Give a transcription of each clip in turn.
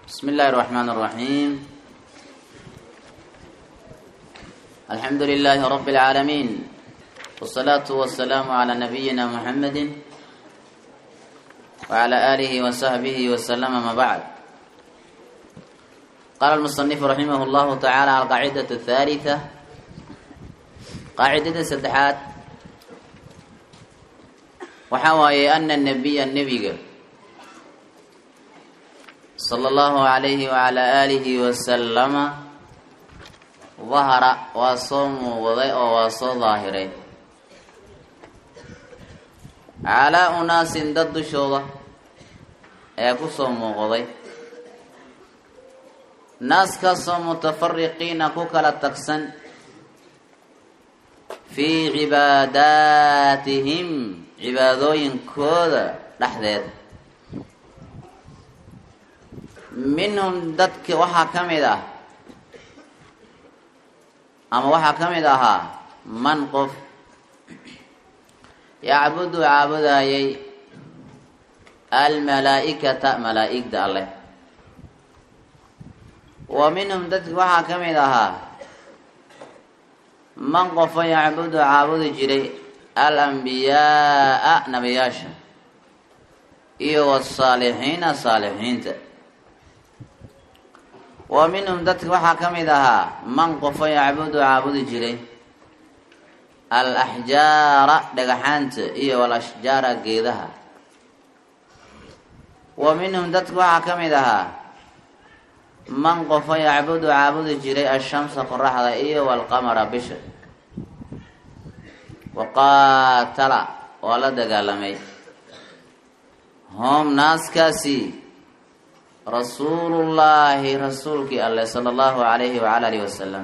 بسم الله الرحمن الرحيم الحمد لله رب العالمين والصلاة والسلام على نبينا محمد وعلى آله وصحبه وسلم ما بعد قال المصنف رحمه الله تعالى القاعدة الثالثة قاعدة سدحات وحوى أن النبي النبي صلى الله عليه وعلى آله وسلم ظهر وصوم وضيء وصو ظاهرين على أناس ضد شوضة يكسوم وضيء ناس كسوم متفرقين كوكلا تكسن في عباداتهم عبادوين كودا لحظات minhum dadki waxaa ka mid ah ama waxaa ka mid ahaa man qof yacbudu caabudayay almalaa-ikata malaa-igda alleh wa minhum dadki waxaa ka mid ahaa man qofo yacbudu caabudi jiray alambiyaaa nabiyaasha iyo wasaalixiina saalixiinta wa minhum dadka waxaa ka mid ahaa man qofo yacbudu caabudi jiray al axjaara dhagaxaanta iyo wal ashjaara geedaha wa minhum dadka waxaa ka mid ahaa man qofo yacbudu caabudi jiray ashamsa qoraxda iyo walqamara bisha wa qaatala waa la dagaalamay hom naaskaasi rasuulullaahi rasuulkii alleh sala allahu calayhi wacala alihi wasalam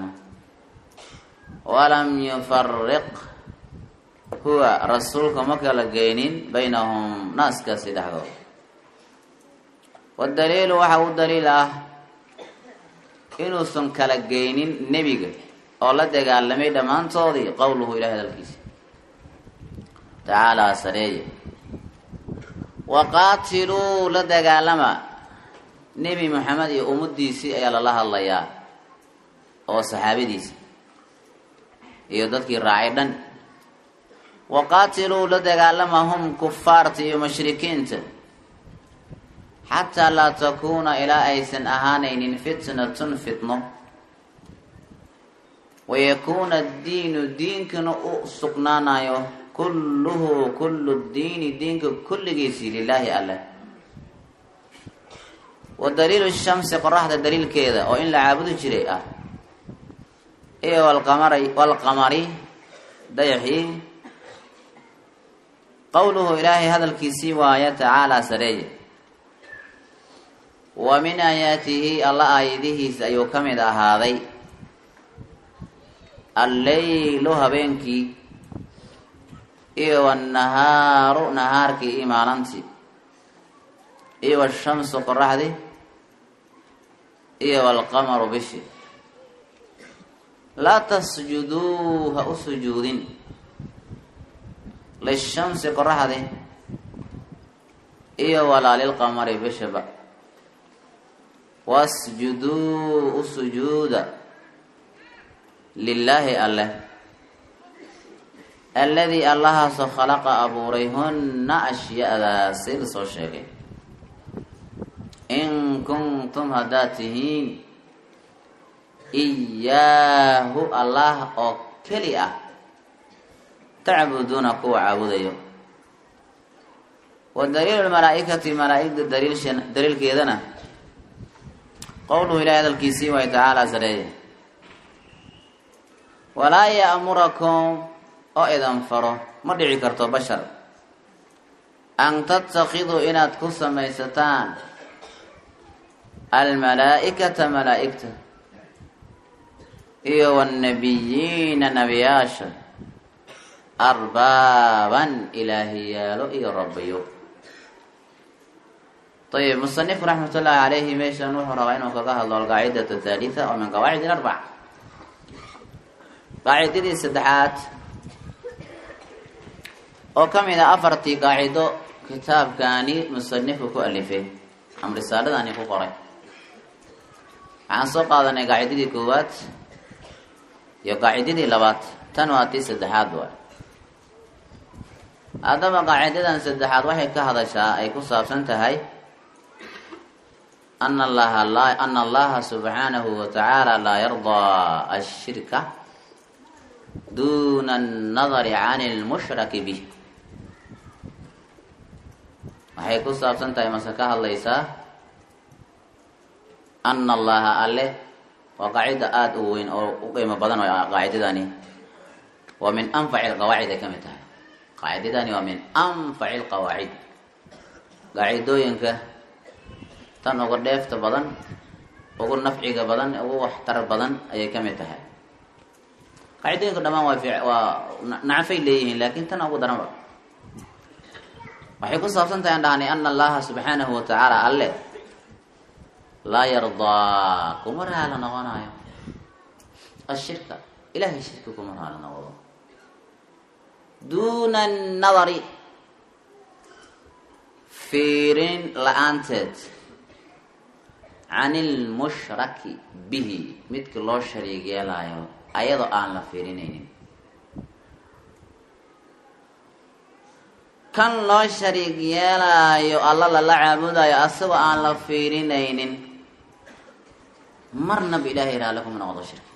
walam yufariq huwa rasuulka ma kala geynin baynahum naaskaasi dhexdooda wadaliilu waxa u daliil ah inuusan kala geynin nebiga oo la dagaalamay dhammaantoodii qowluhu ilahi hadalkiisa tacaalaa sareeye waqaatiluu la dagaalama nebi moxamed iyo ummadiisii ayaa lala hadlayaa oo saxaabadiisa iyo dadkii raacay dhan waqaatiluu la dagaalama hum kufaarta iyo mushrikiinta xataa laa takuuna ilaa aysan ahaanaynin fitnatun fitno wayakuuna addiinu diinkana u sugnaanayo kulluhu kullu diini diinka kulligiisii lilaahi alleh wa daliilu shamsi qoraxda daliilkeeda oo in la caabudi jiray ah iyo walqamari walqamari dayaxii qowluhu ilaahay hadalkiisii waaya tacaalaa sareeye wa min aayaatihi alla aayadihiisa ayuu ka mid ahaaday alleylu habeenkii iyo wannahaaru nahaarkii iyo maalantii iyo washamsu qoraxdii iyo walqamaru bishi laa tasjuduu ha u sujuudin lishamsi qoraxdi iyo walaa lilqamari bishaba wasjuduu u sujuuda lilaahi alleh alladii allahaasoo khalaqa abuuray hunna ashyaadaasi la soo sheegay in kuntum haddaad tihiin iyaahu allah oo keli ah tacbuduuna kuwa caabudayo wa daliilu lmalaa-ikati malaa-igda daliilkeedana qowluhu ilahi hadalkiisii waay tacaalaa sareeye walaa ya'murakum oo idan faro ma dhici karto bashar an tatakiduu inaad ku samaysataan almalaa-ikata malaa-igta iyo wannabiyiina nabiyaasha arbaaban ilaahiyaalo iyo rabbiyo ayib musanifku raxmat ullaahi calayhi meeshan wuxuu rabaa inuu kaga hadlo alqaacidat athaalitha oo min qawaacid ilarbac qaacidadii saddexaad oo ka mid a afartii qaacido kitaabkaani musanifku ku alifay ama risaaladani ku qoray waxaan soo qaadanay qaacidadii koowaad iyo qaacidadii labaad tan waa tii saddexaad waay haddaba qaacidadan saddexaad waxay ka hadashaa ay ku saabsan tahay ana allaha laa ana allaha subxaanahu wa tacaala laa yardaa ashirka duna annadari can lmushraki bih waxay ku saabsan tahay mase ka hadlaysaa ana allaha alle waa qaacida aada u weyn oo u qiimo badan oo qaacidadani waa min anfaci lqawaacid ay ka mid tahay qaacidadani waa min anfaci lqawaacid qaacidooyinka tan uga dheefta badan ugu nafciga badan ugu waxtar badan ayay ka mid tahay qaacidooyinka dhamaan waa waa nacafay leeyihiin laakin tan ugu daranba waxay ku saabsan tahay an dhahnay ana allaha subxaanahu wa tacaala alle laa yardaa kuma raala noqonayo ashirka ilahay shirki kuma raala noqdo duuna annadari fiirin la-aanteed can ilmushraki bihi midka loo shariig yeelayo ayadoo aan la fiirinaynin kan loo shariig yeelaayo alla lala caabudayo asagoo aan la fiirinaynin marnaba ilaahay raale kuma noqdo shirki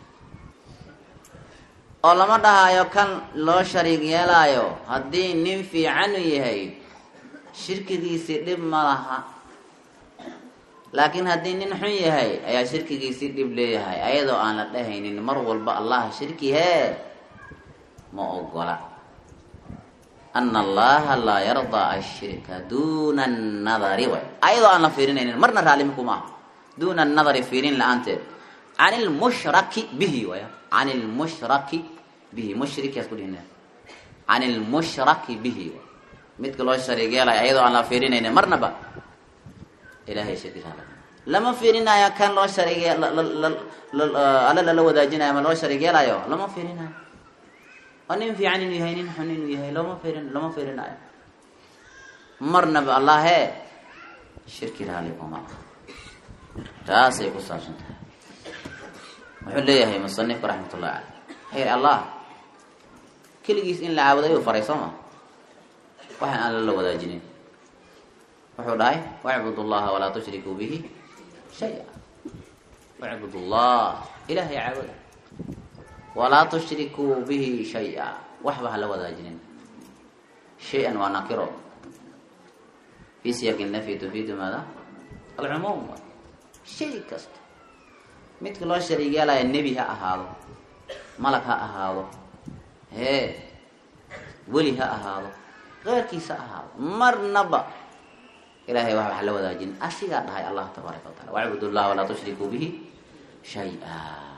oo lama dhahayo kan loo shariig yeelaayo haddii nin fiican u yahay shirkigiisii dhib ma laha laakiin haddii nin xun yahay ayaa shirkigiisii dhib leeyahay ayadoo aan la dhahaynin mar walba allaha shirki hee ma ogola ana allaha laa yardaa ashirka duna annadari way ayadoo aan la fiirinaynin marna raalimi kuma aha duna annadari fiirin la-aanteed can ilmushraki bihi way can ilmushraki bihi mushrikaas ku dhihina can ilmushraki bihi midka loo shariig yeelaya ayadoo aan la fiirinaynin marnaba ilahay shirki raali lama fiirinayo kan loo shariig alle lala wadaajinayo ama loo shariig yeelayo lama fiirinayo oo nin fiican inuu yahay nin xun inuu yahay lama fiirin lama fiirinayo marnaba allahee shirki raali kuma taasay ku saabsan tahay wuxuu leeyahay musanifku raxmat ullahi caley xayr allah keligiis in la caabudo ayuu faray soo ma waxaan aan lala wadaajinin wuxuu dhahay wacbud llaha walaa tushrikuu bihi shaya wacbud llah ilahay caabuda walaa tushrikuu bihi shay-a waxba hala wadaajinin shay-an waa nakiro fi siyaqi nafyi tufiidu maada alcumuum shay kasta midka loo shariig yeelaya nebi ha ahaado malag ha ahaado hee weli ha ahaado keyrkiisa ha ahaado marnaba ilahay wax wax la wadaajinin asigaa dhahay allah tabaaraka wa taala wacbud llah walaa tushrikuu bihi shay-a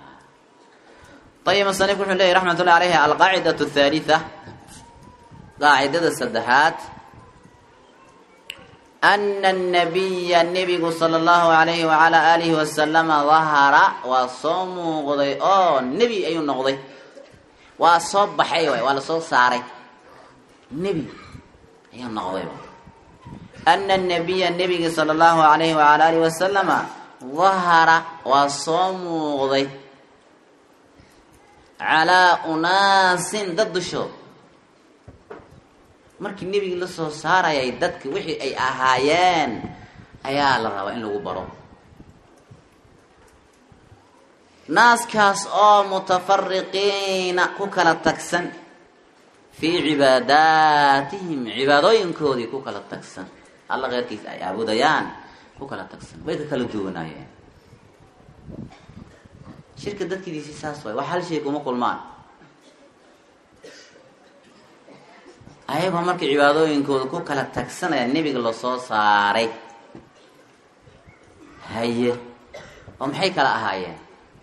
ayib musanifku wuxuu leyahy raxmat ullahi alayhi alqaacidat athaalitha qaacidada saddexaad ana annabiya nebigu sala allahu alayhi wacalaa aalihi wasalama dahara waa soo muuqday oo nebi ayuu noqday waa soo baxay waay waa lasoo saaray nebi ayuu noqday ana annabiya nebiga sala allahu alayhi wacala alihi wasalama dahara waa soo muuqday calaa unaasin dad dushood markii nebigi la soo saarayay dadka wixii ay ahaayeen ayaa la rabaa in lagu baro naaskaas oo mutafariqiina ku kala tagsan fii cibaadaatihim cibaadooyinkoodii ku kala tagsan alla keyrkiisa ay caabudayaan ku kala tagsan way ka kala duwanaayeen shirka dadkidiisi saas waay wax hal shay kuma kulmaan ayagoo markii cibaadooyinkooda ku kala tagsanaya nebiga lasoo saaray haye oo maxay kala ahaayeen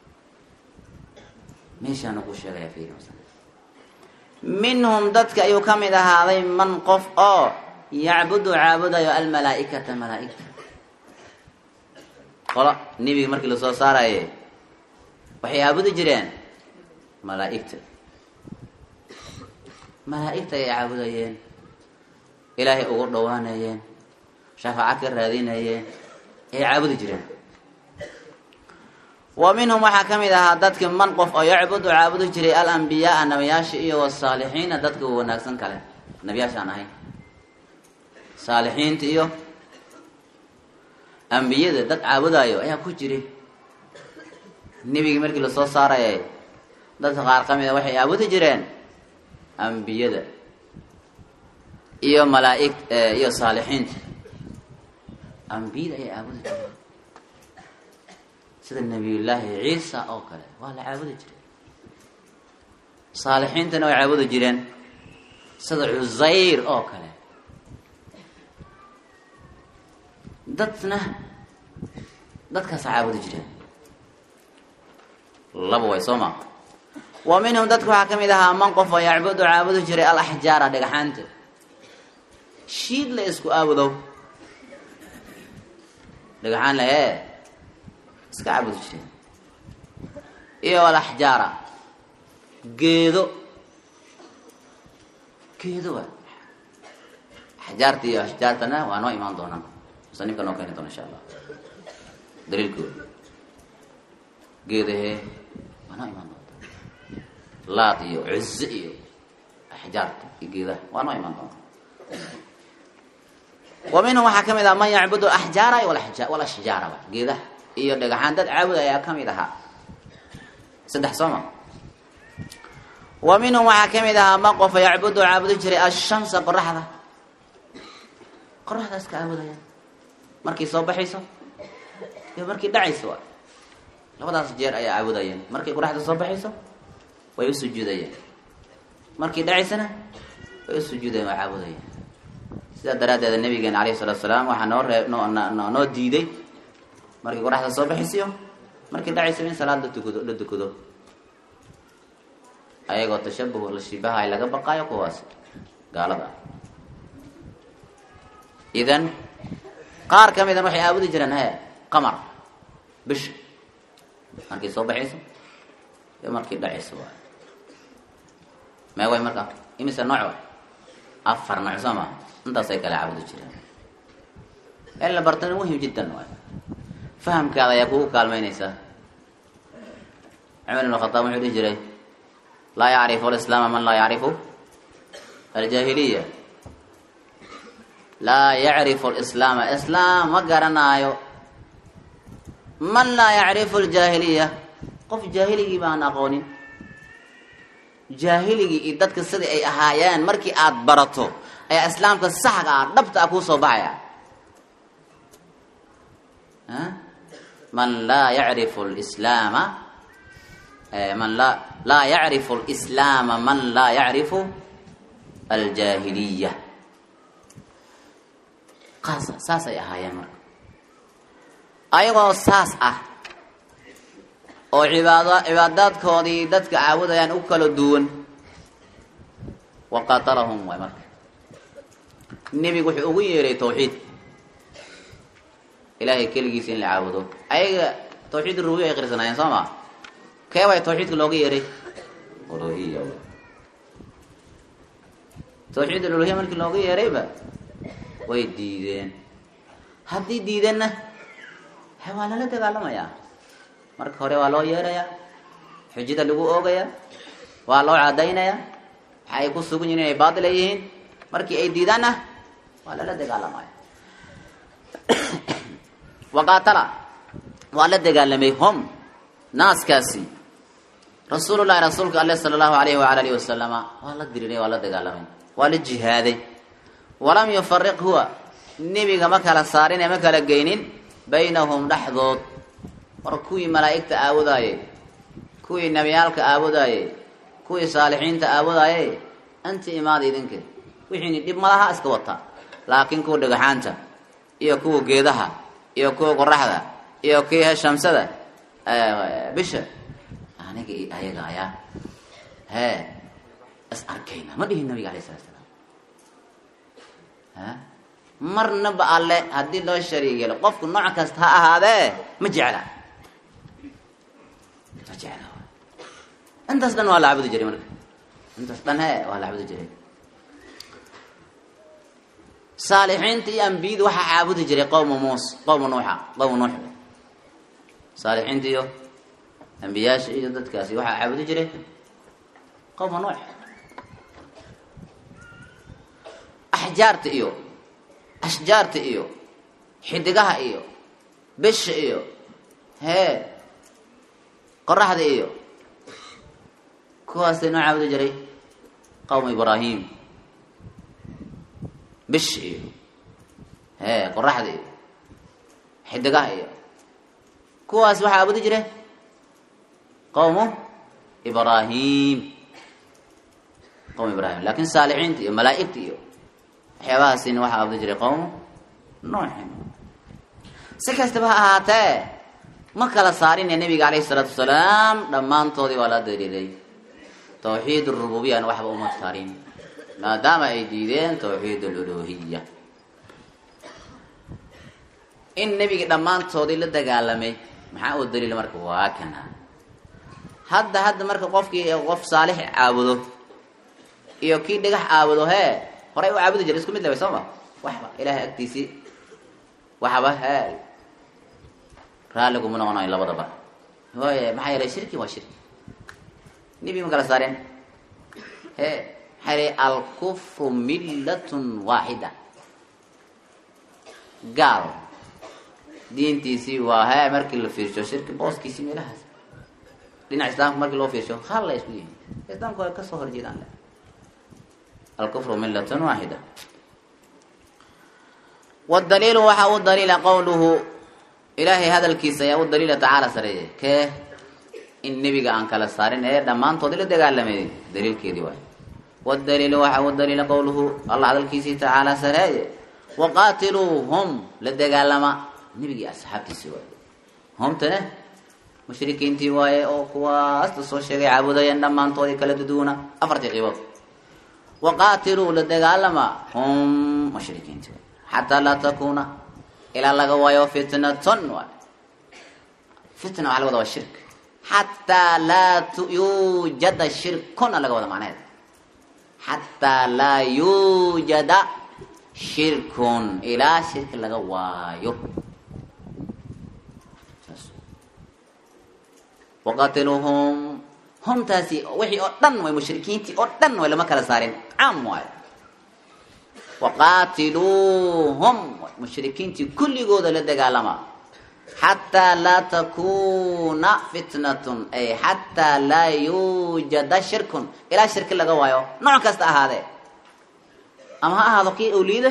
meeshaana ku sheegaya fiiri minhum dadka ayuu ka mid ahaaday man qof oo yacbudu caabudayo almalaaikata malaaigta qolo nebiga markii lasoo saaraye waxay caabudi jireen malaaigta malaa-igta ay caabudayeen ilaahay ugu dhawaanayeen shafaaco ka raadinayeen ay caabudi jireen wa minhum waxaa ka mid ahaa dadki man qof oo yacbudu caabudu jiray alambiyaaa nabiyaasha iyo wasaalixiina dadka wanaagsan kale nabiyaashaan ahayn saalixiinta iyo ambiyada dad caabudaayo ayaa ku jiray nebigii markii lasoo saarayay dadka qaar ka mida waxay caabudi jireen ambiyada iyo malaaig iyo saalixiinta ambiyada ayay caabudi jireen sida nabiyullaahi ciisa oo kale waa la caabudi jiray saalixiintana way caabudi jireen sida cusayr oo kale dadna dadkaasa caabudi jireen laba way soo maa wa minhum dadka waxaa ka mid ahaa man qof oo yacbudu caabudi jiray alaxjaara dhagaxaanta shiid la isku aabudow dhagaxaan la ee iska caabudi jireen iyo alaxjaara geedo geedo wa axjaarta iyo ashjaartana waa noo imaan doonaan musanifka noo keeni doona insha allah daliilkooda geedahee waa noo imaan doonta laad iyo cize iyo axjaarta iyo geedaha waa noo imaan doonta wa minhum waxaa ka mid ah man yacbudu axjaara walashjaaraba geedaha iyo dhagaxaan dad caabud ayaa ka mid ahaa saddex sooma wa minhum waxaa ka mid ahaa man qofa yacbudu caabudi jiray ashamsa qoraxda qoraxda iska caabudaya markay soo baxayso iyo markay dhacayso waa labadaas jeer ayaa caabudayeen markay qoraxda soo baxayso way u sujuudayeen markay dhacaysana way u sujuudayeen waa caabudayeen sidaa daraaddeeda nabigeena alayhi salatu salaam waxaa noo reeb noo noo diiday markay qoraxda soo baxaysiyo markay dhacayso in salaad la tukado la tukado ayagoo tashabuh la shibahay laga baqaayo kuwaas gaalada ah idan qaar ka midan waxay aabudi jireen he qamar bisha markay soo baxayso iyo markay dhacayso waay mee way marka imise nooc wa afar nooc soo maa intaasay kale caabudi jireen in la bartana muhim jiddan waay fahamkaada ayaa kugu kaalmeynaysaa cumar ibn khataab wuxuu dhihi jiray laa yacrifu alislaama man laa yacrifu aljaahiliya laa yacrifu alislaama islaam ma garanaayo man laa yacrifu aljaahiliya qof jaahiligii baan aqoonin jaahiligii iyo dadka sidai ay ahaayeen markii aad barato ayaa islaamka saxga ah dhabta ah kuu soo baxaya man laa yacrifu lislaama man laa laa yacrifu lislaama man laa yacrifu aljaahiliya qaas saasay ahaayeen marka ayagoo saas ah oo cibaad cibaadaadkoodii dadka caabudayaan u kala duwan waqatalahum waay marka nebigu wuxuu ugu yeeray tawxiid ilaahay keligiisa in la caabudo ayaga tawxiid rubiya ay qirsanaayeen soo ma kee way tawxiidka looga yeeray uluhiya tawxiid uluhiya markii looga yeerayba way diideen haddii diideenna he waa lala dagaalamayaa marka hore waa loo yeerayaa xujada lagu oogayaa waa loo cadaynayaa waxa ay ku sugan yihin inay baatil ay yihiin markii ay diidaanna waa lala dagaalamaya waqaatala waa la dagaalamay hom naaskaasi rasuulullahi rasuulka ale sala allahu alayhi waala alihi wasalama waa la diriiray waa la dagaalamay waa la jihaaday walam yufariq huwa nebiga ma kala saarin ee ma kala geynin baynahum dhexdood war kuwii malaa'igta aabudaayey kuwii nebiyaalka aabudaayey kuwii saalixiinta aabudaayey anti imaada idinka wixiini dhib malaha iska wata laakiin kuwa dhagaxaanta iyo kuwa geedaha iyo kuwa qoraxda iyo kii shamsada bisha aniga iyo ayaga ayaa hee is arkayna ma dhihin nabiga alay sala slam marnaba alle haddii loo shariig yeelo qofku nooc kasta ha ahaadee ma jecla ma jecla intaas dhan waa la cabudi jiray marka intaas dhan he waa la cabudi jiray saalixiinta iyo ambiyada waxaa caabudi jiray qowma muus qowma nuuxa qowma nuux saalixiinta iyo ambiyaasha iyo dadkaasi waxaa caabudi jiray qowma nuux axjaarta iyo ashjaarta iyo xidigaha iyo bisha iyo hee qoraxda iyo kuwaasay noo caabudi jiray qowma ibraahim bish iyo hee qoraxda iyo xidigaha iyo kuwaas waxaa caabudi jire qowmu ibraahim qowm ibraahim laakin saalixiinta iyo malaa-igta iyo waxyaabahaasina waxaa caabudi jiray qowmu nuuxin si kastaba ha ahaatee ma kala saarin ee nabiga calayhi isalaatu wasalaam dhammaantoodii waa la daliilay tawxiid rububiyana waxba uma tarin maadaama ay diideen tawxiid aluluhiya in nebigi dhammaantoodii la dagaalamay maxaa uu daliil marka waa kana hadda hadda marka qofkii qof saalix caabudo iyo kii dhagax caabudo hee horay u caabudi jiray isku mid laba soo ma waxba ilaahay agtiisii waxba hee raalli kuma noqonayo labadaba waay maxaa yeelay shirki waa shirki nebi ma kala saareen he maxaa yeelay alkufru millatun waaxida gaal diintiisii waa hee markii la fiirsho shirki booskiisii meelahaas dhinaca islaamka markii loo fiirsho hal la isku yihin islaamka way kasoo horjeedaan alkufru millatun waaxida wdaliilu waxaa u daliila qowluhu ilaahay hadalkiisa ayaa u daliila tacaala sareeye kee in nebiga aan kala saarin ee dhammaantood la dagaalamay daliilkeedii waay wdaliilu waxaa u daliila qowluhu allah hadalkiisii tacaala sareeye waqaatiluuhum la dagaalama nebigii asxaabtiisii waay humtane mushrikiintii waaye oo kuwaas la soo sheegay caabudayeen dhammaantoodii kala duduuna afartii qiibood waqaatiluu la dagaalama hum mushrikiintii waay xataa laa takuuna ilaa laga waayo fitnatun waay fitna waxaa laga wada waa shirk xataa laa yuujada shirkuna laga wada macneed xataa laa yuujada shirkun ilaa shirki laga waayo waqatiluhum humtaasi wixii oo dhan way mushrikiintii oo dhan way lama kala saarin caam waayo waqaatiluuhum mushrikiintii kulligooda la dagaalama xataa laa takuuna fitnatun ay xataa laa yuujada shirkun ilaa shirki laga waayo nooc kasta ahaadee ama ha ahaado kii awliyada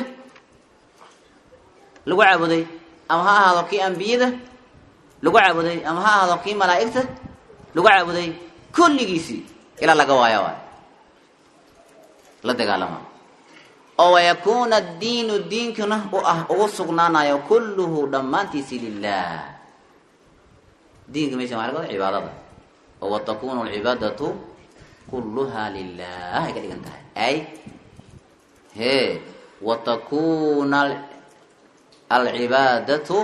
lagu caabuday ama ha ahaado kii ambiyada lagu caabuday ama ha ahaado kii malaa'igta lagu caabuday kulligiisii ilaa laga waayo waay la dagaalama oo wayakuuna diinu diinkuna u ah ugu sugnaanayo kulluhu dhammaantiisi lilah diinka meeshan waxa laga wada cibaadada oo watakunu alcibaadatu kulluha lilah ay ka dhigan tahay ay he watakuna alcibaadatu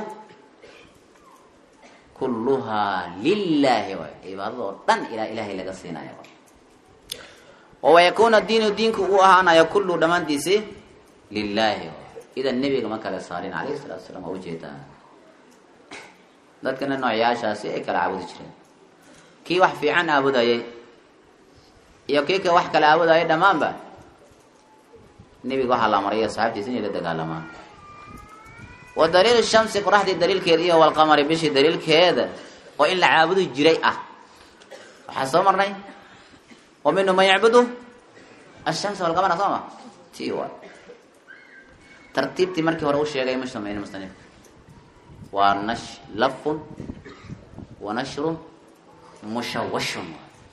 kulluhaa lilahi waay cibaadada oo dhan ilaa ilahay laga siinayo oo wayakuuna diinu diinku uu ahaanayo kullu dhammaantiisi lilahi idan nebiga ma kala saarin calayhi salatu wasalaam waa ujeedaa dadkana noocyaashaasi ay kala caabudi jireen kii wax fiican aabudayay iyo kii ka wax kala aabudayay dhammaanba nebiga waxaa la amray asxaabtiisa inay la dagaalamaan wa daliilu shamsi qoraxdii daliilkeeda iyo walqamari bishii daliilkeeda oo in la caabudi jiray ah waxaa soo marnay wa minhu man yacbudu ashamsa walqamara soo ma ti waay tartiibtii markii hore u sheegay ma sameyn musanifka waa nash lafun wa nashrun mushawashun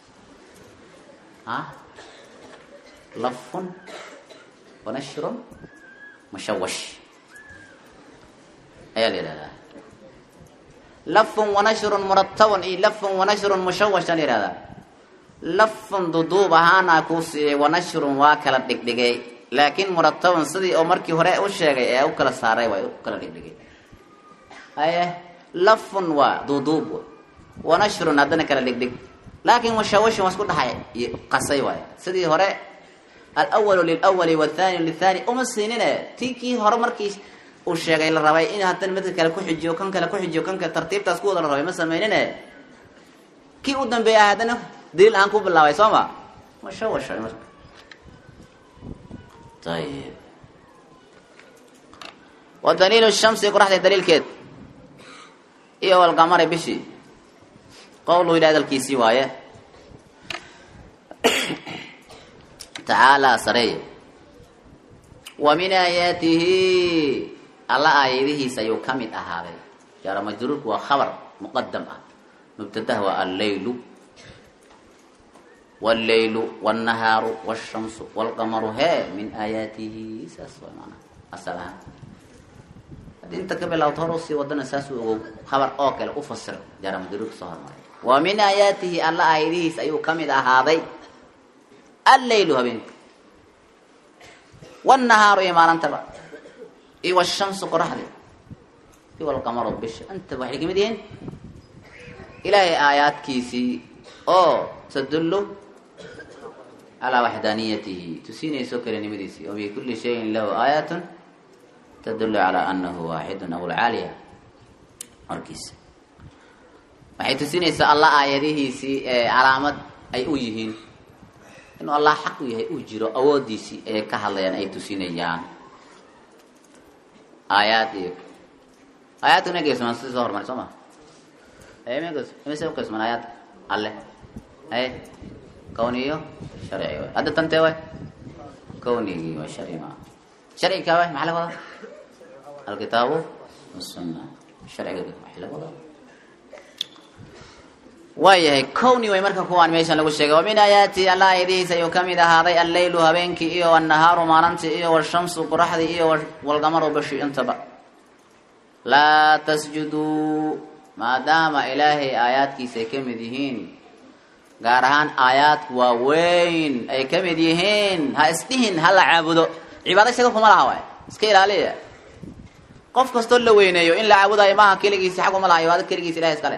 a lafun wa nashrun mushawash ayaa la yihahdaa lafun wa nashrun muratabun iyo lafun wa nashrun mushawash aa la yihahdaa lafun duduub ahaana kuu siiyey wa nashrun waa kala dhigdhigay laakiin muratabun sidii oo markii hore u sheegay ee u kala saaray waay u kala dhigdhigay haye lafun waa duduub wa nashrun haddana kala dhigdhig laakin mushawashun waa isku dhaxay qasay waay sidii hore alwalu lilwali wathani lithani uma siinine ti kii hore markii uu sheegay la rabay in haddana midka kale ku xijiyo kan kale ku xijiyo kan kale tartiibtaas ku wada la rabay ma sameynine kii u dambeeya haddana daliil aan ku bilaabay soo ma mushawasha marka ayib wa daliilu shamsi qoraxda daliilkeed iyo walqamari bishii qowluhu ilahi hadalkiisii waaye tacaalaa sareeye wa min aayaatihi alla aayadihiisa ayuu ka mid ahaaday jaara majruurku waa khabar muqadam ah mubtadaha waa alleylu walleylu wاnnahaaru wاshamsu wاlqamaru hee min aayaatihi saas waa maanaa asal ahaan haddii inta ka bilawto hor usii wadana saas u ogow khabar oo kale u fasir jaara majruurka soo hormaray wa min aayaatihi alla aayadihiisa ayuu ka mid ahaaday alleylu habeenka wاnnahaaru iyo maalintaba iyo wshamsu qoraxdi iyo walqamaru bisha intaba waxay kamid yihiin ilaahay aayaadkiisii oo tadullu calaa waxdaaniyatihi tusinayso kelinimadiisii o bikulli shayin lahu aayatun tadullu calaa anahu waaxidun aw lcaaliya markiisa waxay tusinaysaa allah aayadihiisii ee calaamad ay u yihiin inuu allah xaq u yahay uu jiro awoodiisii ayay ka hadlayaan ay tusinayaan aayaad iyo aayaadkuna geesmaan sida soo hormari soo ma mise uqeysmaan aayaad alle haye kawni iyo sharci waay hadda tantee waay kawnigii waa sharci maa sharci kaa waay maxaa laga wadaa alkitaabu wasunna sharciga waxay laga wadaa waayahay kowni way marka kuwaan meeshan lagu sheegay wa min aayaati alla aayadihiisa ayuu kamid ahaaday alleylu habeenkii iyo annahaaru maalintii iyo washamsu qoraxdii iyo walqamaru bashi intaba laa tasjuduu maadaama ilaahay aayaadkiisa ay kamid yihiin gaar ahaan aayaadku waaweyn ay kamid yihiin ha isdhihin ha la caabudo cibaado isaga kuma laha waay iska ilaaliya qof kastoo la weyneeyo in la caabudayo maaha keligiisa xag uma laha cibaado keligiisa ilahay iskale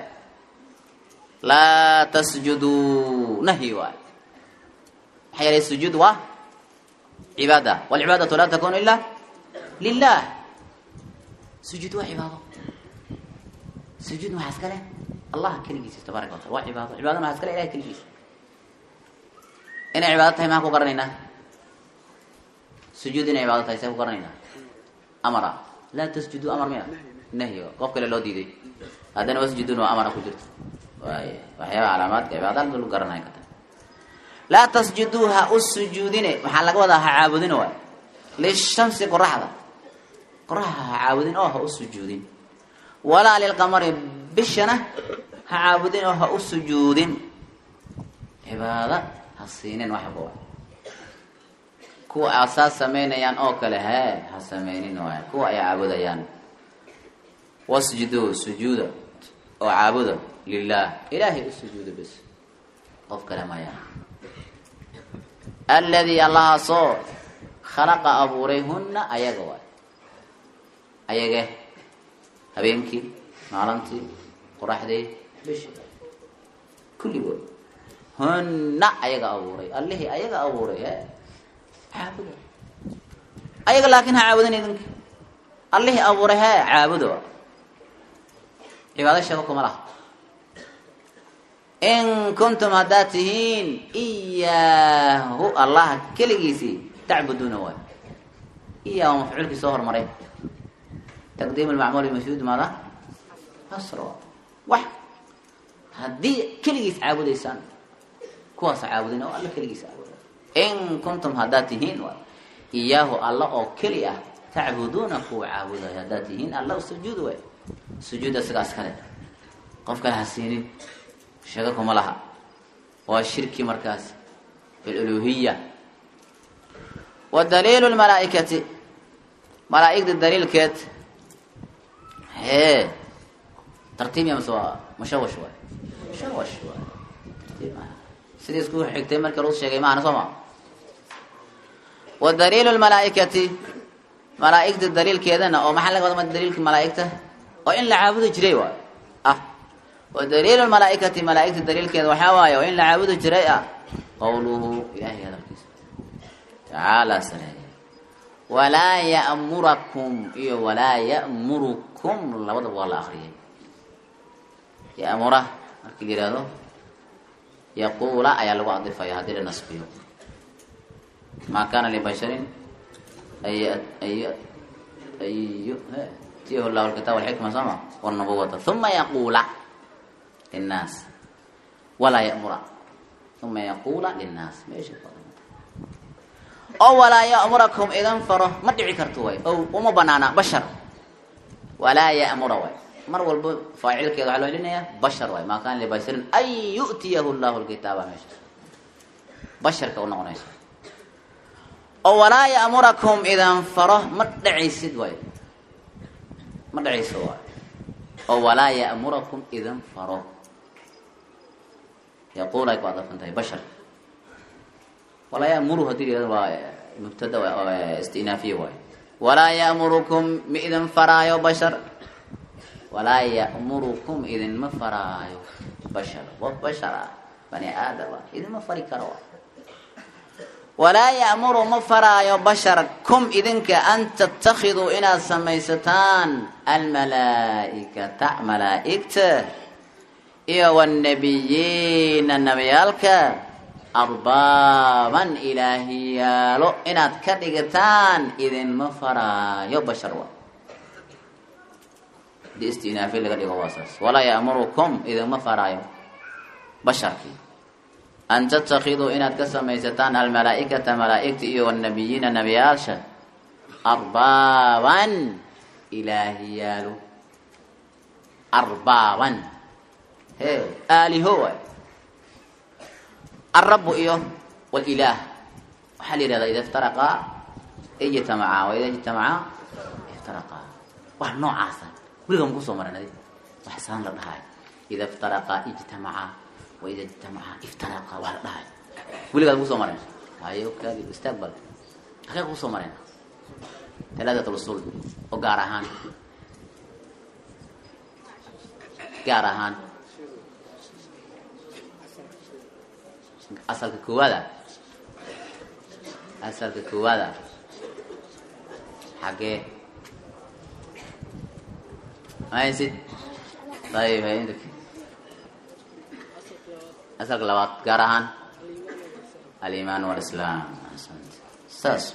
laa tasjuduu nahyi waay maxaa yeelay sujuud waa cibaada walcibaadatu laa takunu ila lilah sujuud waa cibaado sujuud maxaa iska leh allah keligiisa tabaaraka watala waa cibaado cibaado maxaa iska leh ilahay keligiisa inay cibaado tahay maxaan ku garanaynaa sujuud inay cibaado tahay see ku garanaynaa amara laa tasjuduu amar miya nahyi qof kale loo diiday haddana wasjudun waa amara ku jirto waay waxyaaba calaamaadka cibaada alba lagu garanaya kata laa tasjuduu ha u sujuudine maxaa laga wadaa ha caabudin waay lishamsi qoraxda qoraxda ha caabudin oo ha u sujuudin walaa lilqamari bishana ha caabudin oo ha u sujuudin cibaada ha siinin waxba waay kuwa asaas samaynayaan oo kale hee ha sameynin waay kuwa ay caabudayaan wasjuduu sujuuda oo caabuda lilah ilaahay u sujuuda bes qof kale maya alladii allahaasoo khalaqa abuuray hunna ayaga waay ayage habeenkii maalintii qoraxdii bishi kulligood hunna ayaga abuuray allihii ayaga abuuray e caabuda ayaga laakin ha caabudin idinka allihii abuuray he caabuda cibaado shaba kuma laha in kuntum haddaad tihiin iyaahu allaha keligiisii tacbuduuna waay iyaahu mafcuulkii soo hormaray taqdiim lmacmuul mashhuud maada asro wax haddii keligiis caabudaysaan kuwaasa caabudin oo alla keligiis caabuda in kuntum haddaad tihiin waay iyaahu alla oo keli ah tacbuduuna kuwa caabudayo haddaad tihiin alla sujuud waay sujuud isagaas kale qof kale ha siinin sheego kuma laha waa shirki markaas biluluhiya wa daliilu lmalaaikati malaaigda daliilkeed hee tartiib ya mase waa mushawash waay mushawash waay tartiib maaha sidii isku xigtay markii lagu sheegay maahana soo ma wa daliilu lmalaaikati malaaigda daliilkeedana oo maxaa laga wada daliilka malaaigta oo in la caabudi jiray waay ah wa daliilu malaaikati malaaigta daliilkeeda waxaa waaye oo in la caabudi jiray ah qawluhu ilahay hadalkiisa tacaala sareeya walaa ya'murakum iyo walaa ya'murukum labadaba waa la akriyay ya'mura markii la yihahdo yaquula ayaa lagu adifaya haddii la nasbiyo maa kaana libasharin ay ay ay tiyahu llahu alkitaab walxikma sooma wاlnubuwata uma yaquula linnaas walaa yamura uma yaquula linnaas meesha oo walaa ya'murakum idan faro ma dhici karto way o uma banaana bashar walaa ya'mura way mar walba faacilkeeda waxaa loo celinayaa bashar waay maa kaana libasharin an yu'tiyahu llahu lkitaaba meesha basharka u noqonayso oo walaa ya'murakum idan faro ma dhacaysid waay ma dhacayso waay oo walaa ya'murakum idan faro yaquul ay ku adafan tahay bashar walaa ya'muru hadii la waa mubtada istinaafiye waay walaa ya'murukum ma idin faraayo bashar walaa ya'murukum idinma faraayo bashar qof bashar ah bani aadama idinma fari karo walaa ya'muru ma faraayo bashar kum idinka an tattakhiduu inaad samaysataan almalaa'ikata malaa'igta iyo wanabiyiina nabiyaalka arbaaban ilaahiyaalo inaad ka dhigataan idinma faraayo bashar wa hadii istinaafi laga dhigo waa saas walaa ya'murukum idinma faraayo basharkii an tatakiduu inaad ka samaysataan almalaa'ikata malaa'igta iyo wanabiyiina nabiyaalsha arbaaban ilaahiyaalo arbaaban he aaliho waay alrabu iyo walilaah waxaa la yihahdaa ida iftaraqaa ijtamacaa wa ida ijtamacaa iftaraqaa wax noocaasa weliga ma kusoo maran adi wax saan la dhahay ida iftaraqaa ijtamacaa wa ida ijtamacaa iftaraqaa waa la dhahay weligaad kusoo maren hayo kaadi istaag bal akee kusoo maren talaadat usul oo gaar ahaan gaar ahaan asalka koowaada asalka koowaada xagee mahaysid ayib haynt asalka labaad gaar ahaan alimaan walislaam saas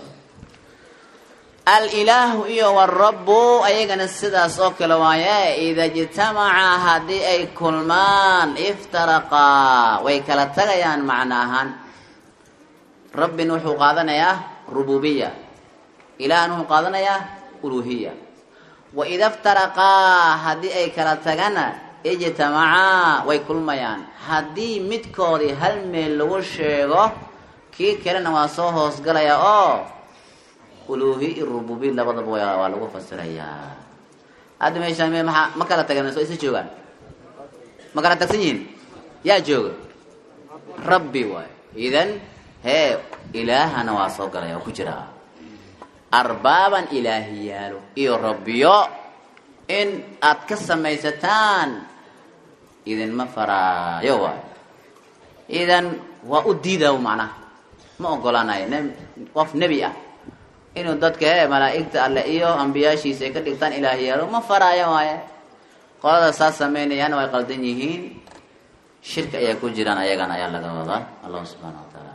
alilaahu iyo warabu ayagana sidaas oo kale waaye ida ijtamaca haddii ay kulmaan iftaraqaa way kala tagayaan macno ahaan rabbin wuxuu qaadanayaa rububiya ilahna wuxuu qaadanayaa uluhiya wa ida iftaraqaa haddii ay kala tagana ijtamacaa way kulmayaan haddii midkoodii hal meel lagu sheego kii kalena waa soo hoosgalaya oo uluhi i rububi labadaba waa lagu fasirayaa hadda meeshaan me maaa ma kala tagan soo isa joogaan ma kala tagsan yihiin yaa jooga rabbi waay idan hee ilaahana waa soo galaya oo ku jiraa arbaaban ilaahiyaalo iyo rabbiyo in aad ka samaysataan idinma faraayo waay idan waa u diidaa macnaha ma ogolaanayo qof nebi ah inuu dadka he malaa'igta alle iyo ambiyaashiisa ay ka dhigtaan ilaahyaalo ma faraayo waaye qolada saas samaynayaana way qaldan yihiin shirka ayaa ku jiraan ayagana ayaa laga wadaa allahu subxaana wa taala